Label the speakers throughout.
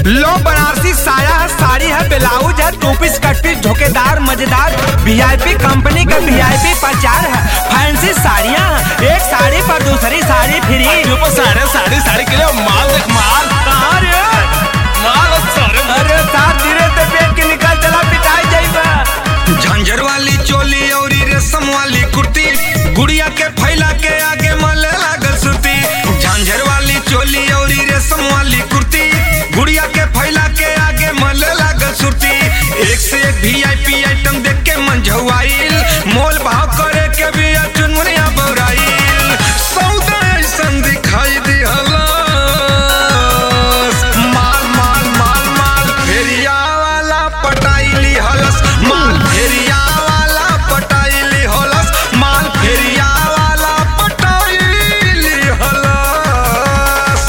Speaker 1: लो बनारसी साया है साड़ी है ब्लाउज है टू पीस कट पीस झोकेदार मजेदार वीआईपी कंपनी का वीआईपी प्रचार है फैंसी साड़ियाँ हैं एक साड़ी पर दूसरी साड़ी फ्री
Speaker 2: ऊपर साढ़े साढ़े साढ़े किलो माल देख माल
Speaker 1: कहाँ रे
Speaker 2: माल और सारे
Speaker 1: अरे साथ धीरे से पेट के निकल चला पिटाई जाइबा
Speaker 3: झंझर वाली चोली और रेशम वाली कुर्ती गुड़िया के फैला के आगे मले लागल सुती झंझर वाली चोली और रेशम वाली कुर्ती गुड़िया के फैला के आगे मले लागल सुती एक से एक वीआईपी आइटम देख के मन झुआइल मोल भाव करे के भी चुनमुनिया बौराइल सौदा ऐसन दिखाई दिहला माल माल माल माल फेरिया वाला पटाइली हलस माल फेरिया वाला पटाइली हलस माल फेरिया वाला पटाइली हलस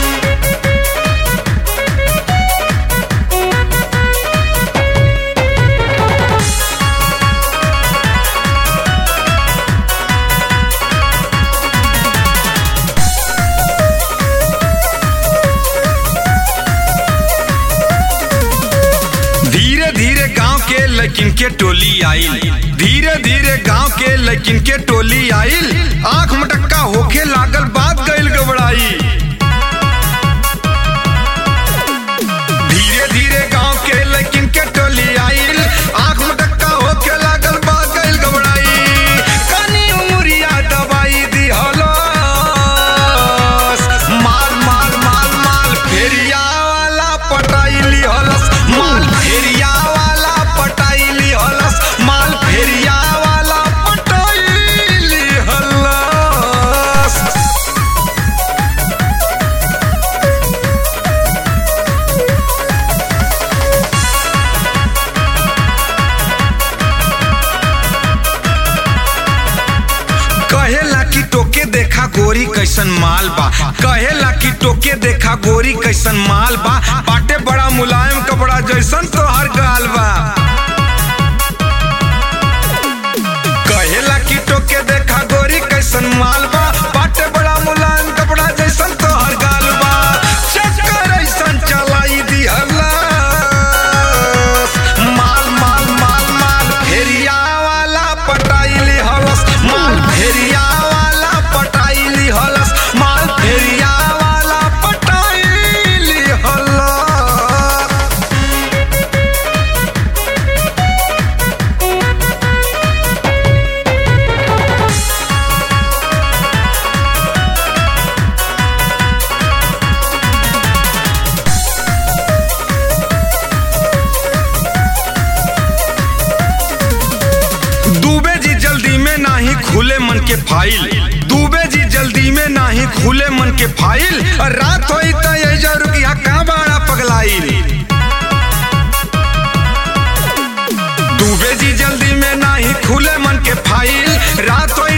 Speaker 3: धीरे धीरे गांव के लड़किन के टोली आइल धीरे धीरे गांव के लड़किन के टोली आइल आंख मटक्का होके लागल बात गइल गबड़ाई धीरे धीरे गांव के लड़किन के टोली आइल आंख मटक्का होके लागल बात गइल गबड़ाई कानी उमरिया दवाई दी हलस माल माल माल माल फेरिया वाला पटाइली हलस माल फेरिया वाला पटाइली हलस माल फेरिया वाला पटाइली हलस कहेला कि टोके देखा गोरी कैसन माल बा कहेला कि टोके देखा गोरी कैसन माल बा बाटे बड़ा मुलायम कपड़ा जैसन तोहर गाल बा कहेला कि टोके देखा गोरी कैसन माल बा बाटे बड़ा मुलायम कपड़ा जैसन तोहर गाल बा चक्कर ऐसन चलाई दिहला माल माल माल माल फेरिया वाला पटाइली हलस माल फेरिया वाला पटाइली हलस माल फेरिया वाला पटाइली हलस दूबे जी जल्दी में नाही खुले मन के फाइल दूबे जी जल्दी में नाही खुले मन के फाइल और रात होई त एजा रुकिया का बाड़ा पगलाइल दूबे जी जल्दी में नाही खुले मन के फाइल रात होई